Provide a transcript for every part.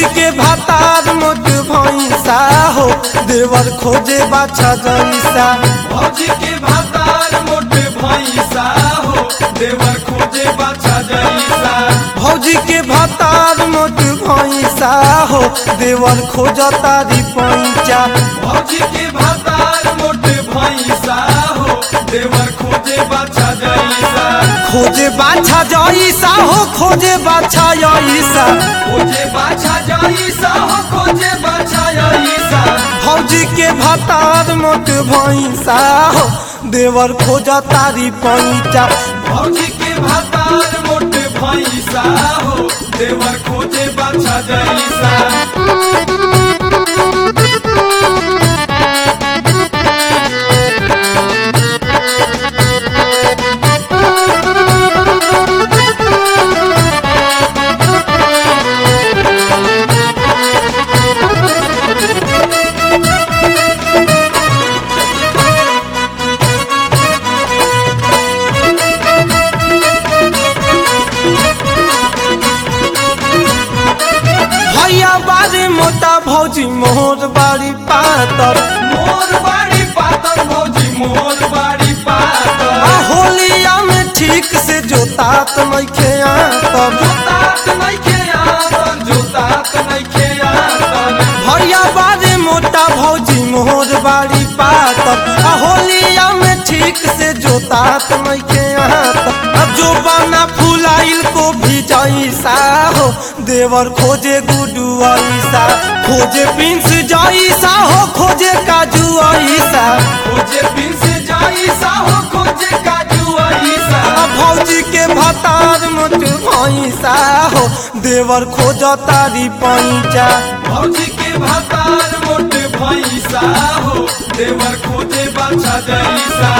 भौजी के भातार मोट भैंसा हो देवर खोजे बाछा जैसा भौजी के भातार मोटे भैंसा हो देवर खोजे बाछा जैसा भौजी के भातार मोट भैंसा हो देवर खोज तारी पैचा भौजी के भातार मोटे भैंसा हो देवर खोजे बाछा जैसा खोजे बाछा जैसा हो खोजे बाछा जैसा खोजे बाछा जैसा हो खोजे बाछा जैसा भौजी के भातार मोट भैंसा हो देवर खोज तारी पैचा भौजी के भातार मोटे भैंसा हो देवर खोजे बाछा जैसा भैया बारी मोटा भौजी मोहर बारी पातर मोर बाड़ी पातर भौजी मोर बाड़ी पातर आ होलिया में ठीक से जोतात नइखे आतर जोतात नइखे आतर जोतात नइखे आतर भैया बारी मोटा भौजी मोहर बारी पातर आ होलिया में ठीक से जोतात नइखे आतर आ जो बना फुलाइल को भी जैसा हो देवर खोजे गुडू ऐसा खोजे पिंस जैसा हो खोजे काजू ऐसा खोजे पिंस जाईसा हो खोजे काजू आईसा आ भौजी के भतार मोट भैंसा हो देवर खोज तारी पैचा भौजी के भातार मोटे भैंसा हो देवर खोजे बाछा जैसा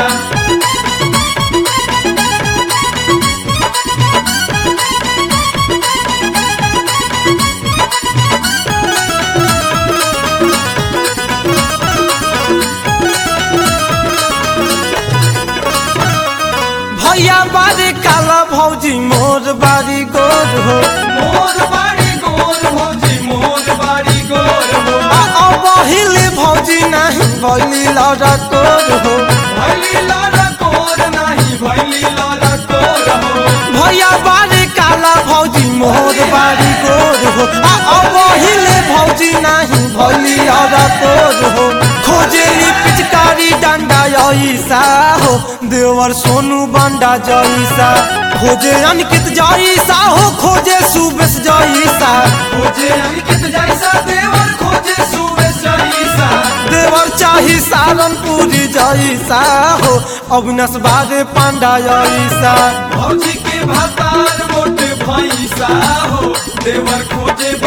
भैया बारी काला भौजी मोर बारी गोर हो मोर बाड़ी गोर भौजी मोर बाड़ी गोर हो आ अबहिल भौजी नहीं भैली लड़ा कोर हो भैली लारा कोर नाही भैली लारा कोर हो भैया बारी काला भौजी मोर बारी गोर हो आ अबहिल भौजी नहीं भैली लड़ा कोर हो खोजेली पिचकारी डंडा ऐसा हो देवर सोनू बंडा जैसा खोजे अनकित जैसा हो खोजे सुबेश जैसा खोजे अंकित जैसा देवर खोजे सुबह जैसा देवर चाही सारनपुरी जैसा हो अविनाश बारे पांडा जैसा भौजी के भातार मोटे भैंसा हो देवर खोजे